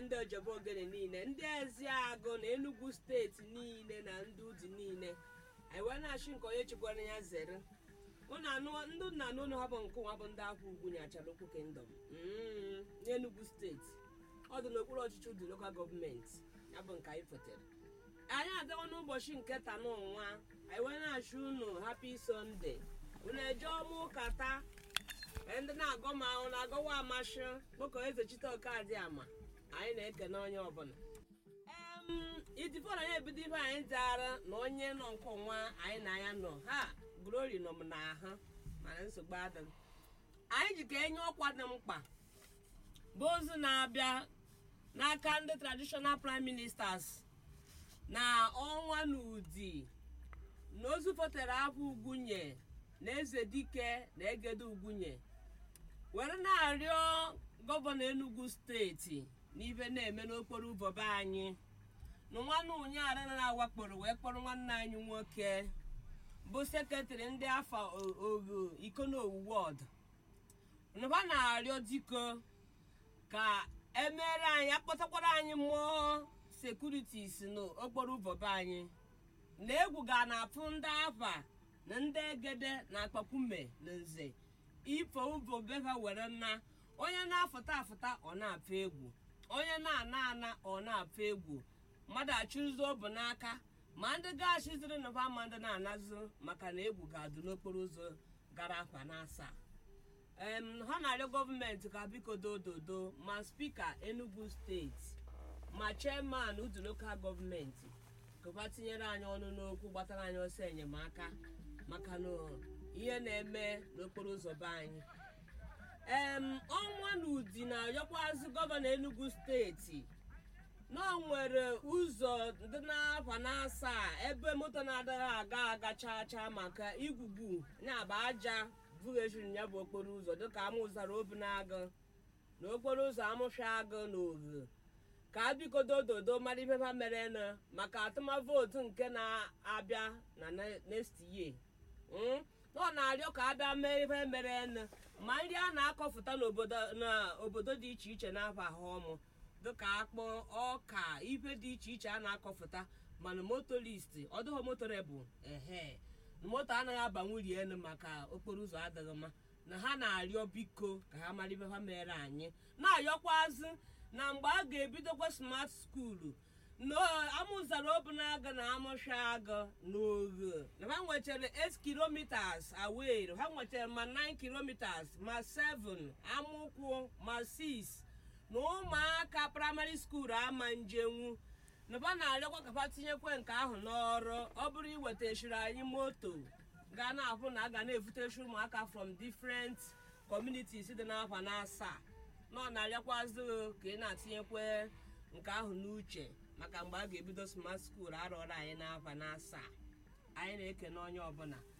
ndị ojebe ogene niile ndị eziagụ na enugu steeti niile na ndị udi niile anyị wee na-achị nke onye chikwara ya zere Unu anụ- ndị nna na unu ha bụ nke nwa bụ ndị afọ ugwu nyachara okwu kingdom Mm, n'enugu steeti ọ dị n'okpuru ọchịchị ụdị lokal gọọmenti ya bụ nke anyị fotere anyị agawa n'ụbọchị nke taa n'ụwa anyị wee na-achụ unu happy sunday unu eje ọma ụka taa Ee, ndị na-agọ ma ahụ na-agọwa amasị kpọkọ eze chite ọkadị ama anyị na-ekene onye ọbụla Em, idifọrọ ya ebido ife anyị dara na onye nọ nke nwa anyị na ya nọ ha glory nọ m n'ahụ mana nsogbu adịghị anyị ji ka enye ọkwa dị mkpa bụ ozu na-abịa n'aka ndị traditional prime ministers na ọnwa n'udi na ozu fotere afọ ugwunye na eze dike na egede ugwunye were na-arịọ gọvanọ enugu steeti n'ife na-eme n'okporo ụzọ be anyị na nwanne ụnyaahụ na-awakporo wee kpọrọ nwanne anyị nwoke bụ sekretrị ndị afọ ogo ikonowu wọd nụba na-arịọ diko ka emere anyị akpọtakwara anyị mmụọ sekuritis n'okporo ụzọ be anyị na egwu ga na-atụ ndị afa na ndị egede na akpakume na nze ifo ụzọ beva were nna onye na-afụta afụta ọ na-afụ egwu onye na-ana ana ọ na-afụ egwu mmadụ achụzụ bụ n'aka ma ndị gachiziri nụba ma ndị na-anazụ maka na egwu ga-adụ n'okporo ụzọ gara afa na asaa em ha na-arịọ gọọmenti ka biko dododo ma spika enugu steeti ma chairman udu lokal gọọmenti kụba tinyere anyị ọnụ n'okwu gbatara anyị ọsọ enyemaka maka na ihe na-eme n'okporo ụzọ be anyị em ọnwa na udi na-arịọkwazị gọvanọ enugu steeti na ọ nwere ụzọ dị n'afa na asaa ebe moto na-adịghị aga aga chaa chaa maka igwugwu na-aba aja vughechiri ya bụ okporo ụzọ dịka amụzara obi na-agụ na okporo ụzọ amụfịa agụ na oghe ka a bikodo dodo mara ife ha mere na maka atụmavootu nke na-abịa na ne- next year Mm? na ọ na-arịọ ka a bịa mee ihe mere enu ma nri a na-akọfụta n'obodo n'obodo dị iche iche n'afọ ahụ ọmụ dịka akpụ ọka ife dị iche iche a na-akọfụta mana motorist ọdụghọ motorebụl ehe na moto anaghị abanwuri elu maka okporo ụzọ adịghị mma na ha na-arịọ biko ka ha mara ife ha mere anyị na-arịọkwazị na mgbe a ga-ebidokwa smart skuulu na amụzara obunaga na amụsha agụ na oghe na ha nwechara 8 kilometers away ha nwechara ma 9 kilometers ma 7 amụkwụ ma 6 na ụmụaka praịmarị skuulu ama njenwu na ba na-arịọkwa ka ha tinyekwe nke ahụ n'ọrụ ọ bụrụ iwetachiri anyị moto ga na-ahụ na a ga na-efutechi ụmụaka from different communities dị n'afọ na asaa na ọ na-arịakwazị ka ị na-atinyekwe nke ahụ n'uche maka mgbe a ga-ebido smart school arọrọ anyị n'afọ na asaa anyị na-ekene onye ọbụla